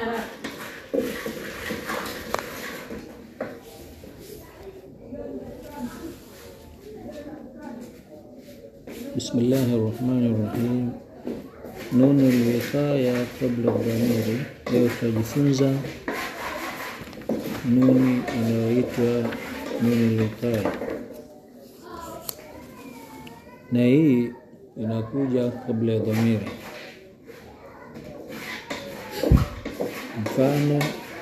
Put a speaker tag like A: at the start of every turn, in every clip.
A: بسم الله الرحمن الرحيم نون الوقاية قبل الضمير leo tutajifunza nuni inayoitwa nuni lwiqaya na hii inakuja kabla ya dhamiri mfano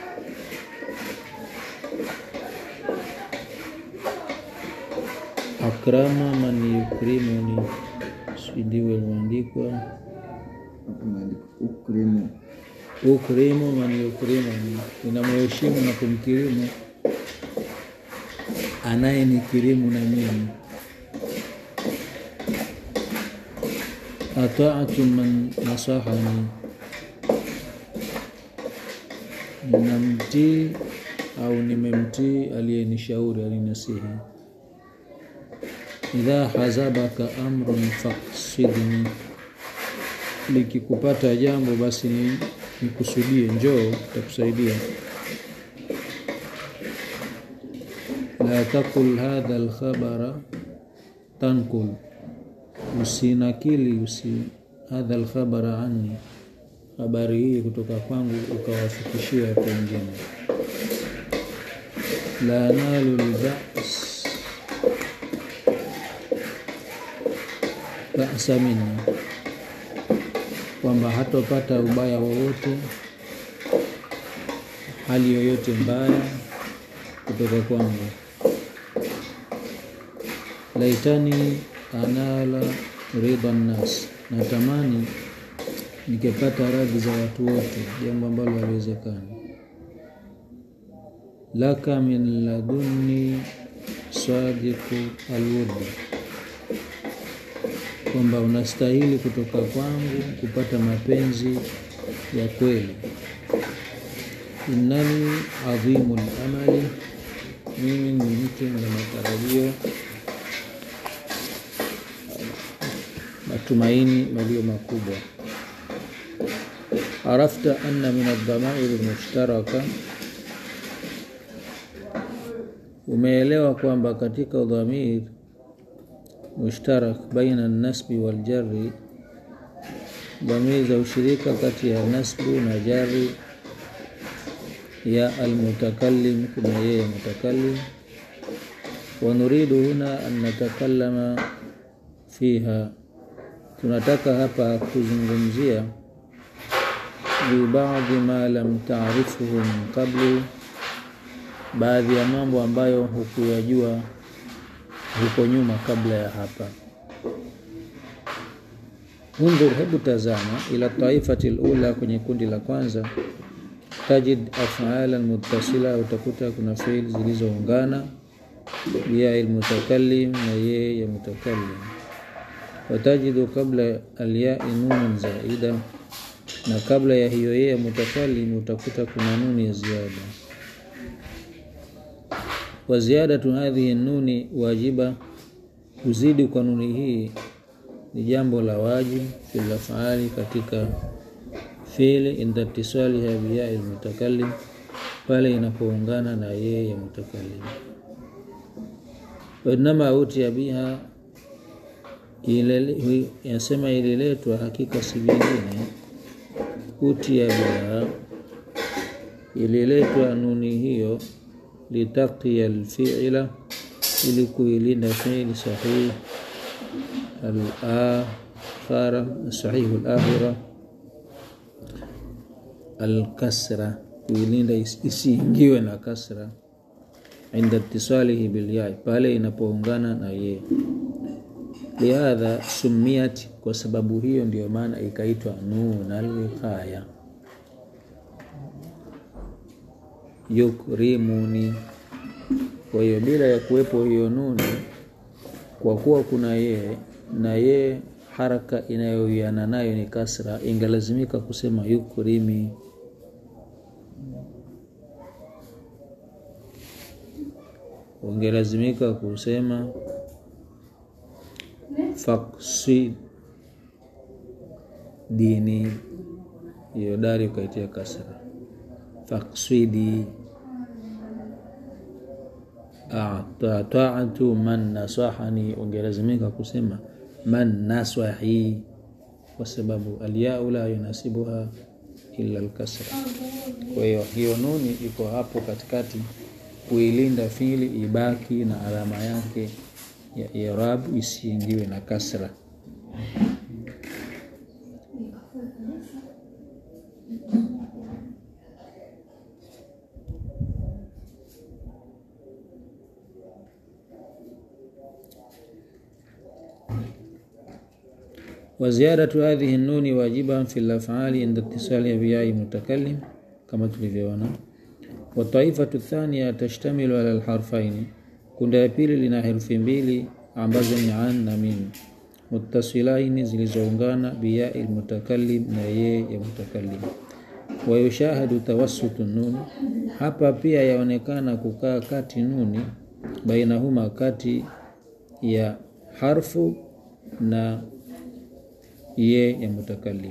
A: akrama man yukrimuni sidiwe limeandikwa
B: Hapo imeandikwa ukrimu.
A: ukrimu man yukrimuni, ninamheshimu na kumkirimu anayenikirimu na mimi. Ataatu man nasahani, ninamtii au nimemtii aliyenishauri alinasihi. Idha hazabaka amrun faksidni, likikupata jambo basi ni nikusudie, njoo takusaidia. La takul hadha alkhabara tankul, usinakili usi hadha alkhabara anni, habari hii kutoka kwangu ukawafikishia watu wengine. La nalu lbas basa minni, kwamba hatopata ubaya wowote, hali yoyote mbaya kutoka kwangu. Laitani anala ridha nnas, natamani nikipata radhi za watu wote, jambo ambalo haliwezekani. Laka min ladunni sadiqu alwurdi kwamba unastahili kutoka kwangu kupata mapenzi ya kweli. Innani adhimu lamali, mimi ni mtu mwenye matarajio, matumaini malio makubwa. Arafta anna min aldhamairi lmushtaraka, umeelewa kwamba katika dhamir mushtarak baina nasbi wal jarri, dhamiri za ushirika kati ya nasbu na jari ya almutakallim, kuna yeye mutakallim. Wa nuridu huna an natakallama fiha, tunataka hapa kuzungumzia bibadhi ma lam taarifuhu min qablu, baadhi ya mambo ambayo hukuyajua huko nyuma kabla ya hapa. Undhur, hebu tazama ila taifati lula, kwenye kundi la kwanza, tajid afalan muttasila, utakuta kuna fiil zilizoungana biyai lmutakallim, na yeye ya mutakallim. Watajidu qabla alyai nunan zaida, na kabla ya hiyo yeye ya mutakallim utakuta kuna nuni ya ziada wa ziyadatu hadhihi nuni wajiba, kuzidi kwa nuni hii ni jambo la wajibu fil afali, katika fiili inda itisaliha biyai lmutakallim, pale inapoungana na yeye ya mutakallim. Wainama utia biha, yasema ililetwa, hakika si vingine. Utia biha, ililetwa nuni hiyo litaqiya alfi'la, ili kuilinda fi'li sahih al-akhira sahihu al-akhira al-kasra, kuilinda isiingiwe na kasra inda ittisalihi bilyai, pale inapoungana na ye. Lihadha sumiyat, kwa sababu hiyo ndiyo maana ikaitwa nun alwiqaya. Yukrimuni, kwa hiyo bila ya kuwepo hiyo nuni, kwa kuwa kuna yeye na yeye haraka inayoiana nayo ni kasra, ingelazimika kusema yukrimi. Ungelazimika kusema faksid dini, hiyo dari ukaitia kasra fakswidi taatu man nasahani ungelazimika kusema man naswahi kwa sababu alyau la yunasibuha illa alkasra kwa hiyo hiyo nuni iko hapo katikati kuilinda fili ibaki na alama yake ya irabu isiingiwe na kasra وزيادة هذه النون واجبا في الأفعال عند اتصال بياء متكلم كما tulivyoona والطائفة الثانية تشتمل على الحرفين kundi ya pili lina herufi mbili ambazo ni an na min muttasilaini zilizoungana biyai lmutakallim na yeye ya mutakallim wayushahadu tawassutu nuni hapa pia yaonekana kukaa kati nuni bainahuma kati ya harfu na ye ya mutakallim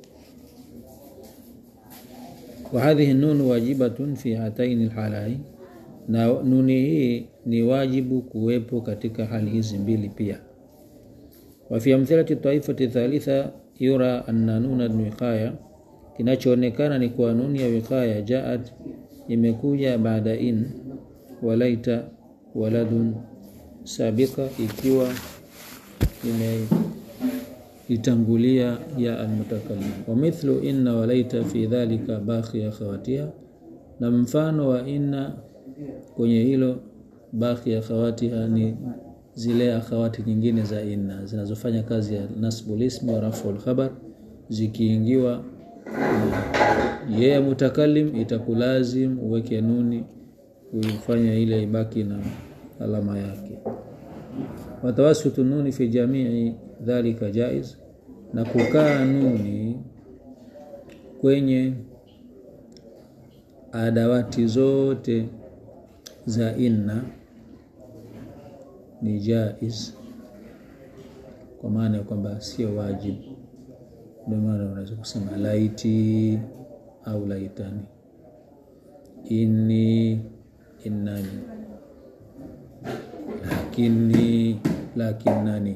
A: وهذه النون واجبة في هاتين الحالين na nuni hii ni wajibu kuwepo katika hali hizi mbili pia wa fi amthilati taifati thalitha yura anna nuna wiqaya kinachoonekana ni kwa nuni ya wiqaya jaat imekuja baada in walaita waladun sabika ikiwa imeitangulia ya almutakallim wa mithlu inna walaita fi dhalika bakhi akhawatiha na mfano wa inna kwenye hilo baki ya khawatiha ni zile akhawati nyingine za inna zinazofanya kazi ya nasbul ismi wa raful khabar zikiingiwa yeye yeah, mutakallim itakulazim uweke nuni kuifanya ile ibaki na alama yake watawasutu nuni fi jamii dhalika jaiz na kukaa nuni kwenye adawati zote za inna ni jaiz kwa maana ya kwamba sio wajibu ndio maana unaweza kusema laiti au laitani inni innani lakini lakinnani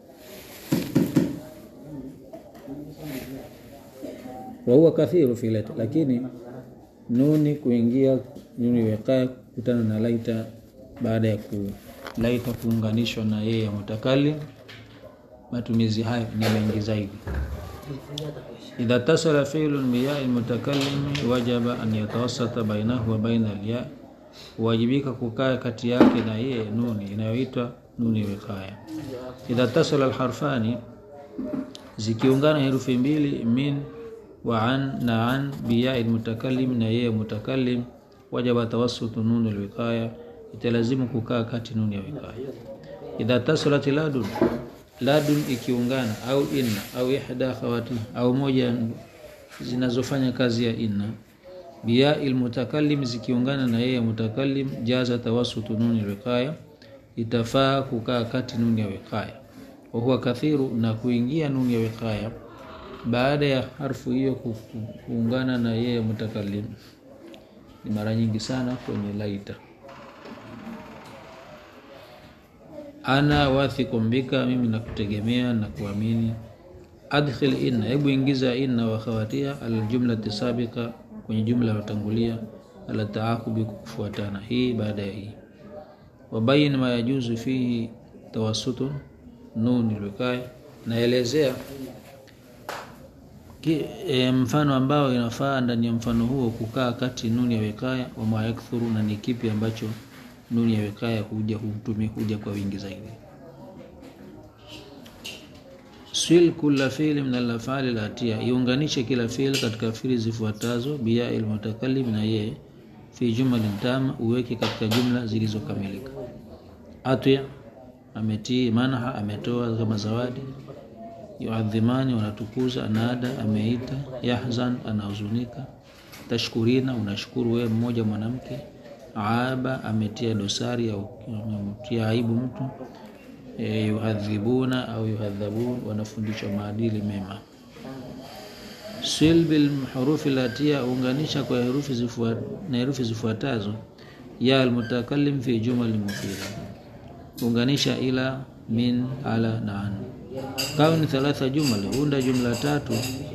A: wahuwa kathiru fi laita lakini nuni kuingia nuni wekaa kutana na laita baada ya ku laita kuunganishwa na yeye ya mutakalim matumizi hayo ni mengi zaidi idha tasala fi'lun biyai mutakallim wajaba an yatawassata bainahu wa baina alya huwajibika kukaa kati yake na yeye nuni inayoitwa nuni wiqaya idha tasala alharfani zikiungana herufi mbili min wa an na an biyai mutakallim na yeye mutakallim wajaba tawassutu nuni alwiqaya italazimu kukaa kati nuni ya wiqaya idha tasalat ladun ladun ikiungana au inna au ihda khawati au moja zinazofanya kazi ya inna biya ilmutakallim zikiungana na yeye mutakallim jaza tawassutu nuni alwiqaya itafaa kukaa kati nuni ya wiqaya wa huwa kathiru na kuingia nuni ya wiqaya baada ya harfu hiyo kuungana na yeye mutakallim ni mara nyingi sana kwenye laita ana wathikum bika mimi nakutegemea na kuamini adkhil inna hebu ingiza inna wa khawatiha aljumlati sabika kwenye jumla iliyotangulia ala taakubi kufuatana hii baada ya hii wabayin ma yajuzu fihi tawassutun nun ilwikaya naelezea e, mfano ambao inafaa ndani ya mfano huo kukaa kati nuni ya wekaya wa mayakthuru na ni kipi ambacho nuni ya wekaya huja hutumi huja kwa wingi zaidi swil kula fiili min alafali latia iunganishe kila fiil katika fiili zifuatazo biya ilmutakallim na ye fi jumalin tama uweke katika jumla zilizokamilika atya ametii manha ametoa kama zawadi yuadhimani wanatukuza anada ameita yahzan anahuzunika tashkurina unashukuru wewe mmoja mwanamke aaba ametia dosari au amemtia aibu mtu e, yuhadhibuna au yuhadhabun wanafundishwa maadili mema sil bil hurufi latia unganisha kwa herufi zifua, na herufi zifuatazo ya almutakallim fi jumal mufida unganisha ila min ala na an kauni thalatha jumal unda jumla tatu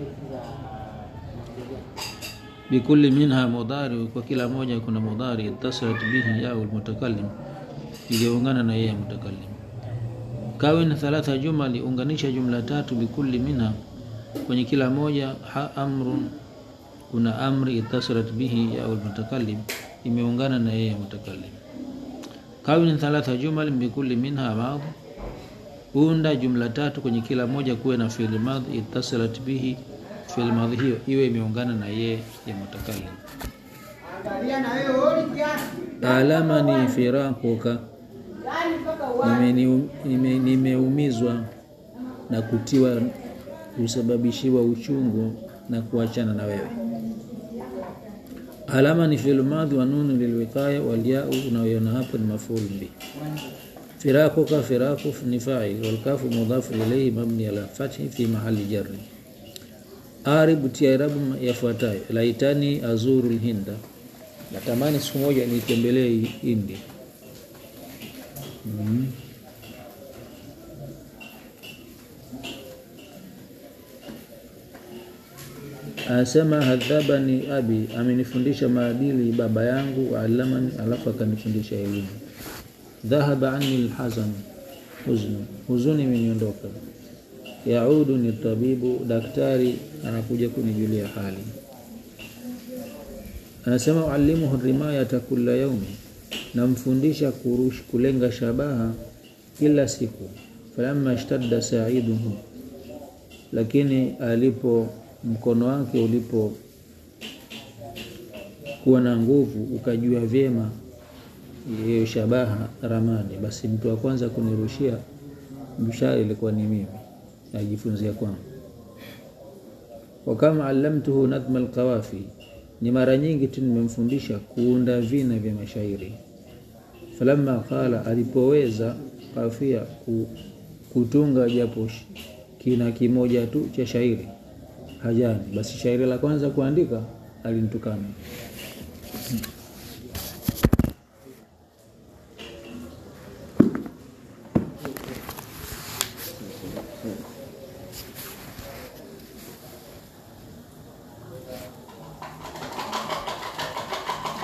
A: bikulli minha mudhari kwa kila moja kuna mudhari ittasilat bihi ya almutakallim iliyoungana na yeye mutakallim kawin thalatha jumali unganisha jumla tatu bikulli minha kwenye kila moja ha amrun kuna amri ittasilat bihi ya almutakallim imeungana na yeye mutakallim kawin thalatha jumal bikulli minha madhi unda jumla tatu kwenye kila moja kuwe na fi'l madhi ittasilat bihi fi'l madhi hiyo iwe imeungana na yeye ya mutakallim alamani firaquka nimeumizwa nime, nime na kutiwa kusababishiwa uchungu na kuachana na wewe alama ni fi'l madhi wa nunu lilwiqaya wal ya'u unayoona hapo ni maf'ul bi firaquka firaqu ni fa'il wal kafu mudhaf ilayhi mabni ala fathi fi mahali jarri aribu tiarabu yafuatayo laitani azuru lhinda natamani siku moja nitembelee India mm. Anasema hadhabani abi, amenifundisha maadili baba yangu, waalamani, alafu akanifundisha elimu. Dhahaba anni alhazan, huznu, huzuni imeniondoka. Yaudu ni tabibu, daktari anakuja kunijulia hali. Anasema uallimuhu rimayata kulla yaumi, namfundisha kurush kulenga shabaha kila siku. Falamma ishtadda saiduhu, lakini alipo mkono wake ulipo kuwa na nguvu ukajua vyema hiyo shabaha ramani, basi mtu wa kwanza kunirushia mshale ilikuwa ni mimi, najifunzia kwangu. Wa kama allamtuhu nadhma alqawafi, ni mara nyingi tu nimemfundisha kuunda vina vya mashairi. Falamma qala, alipoweza kafia kutunga japo kina kimoja tu cha shairi hajani, basi shairi la kwanza kuandika alinitukana.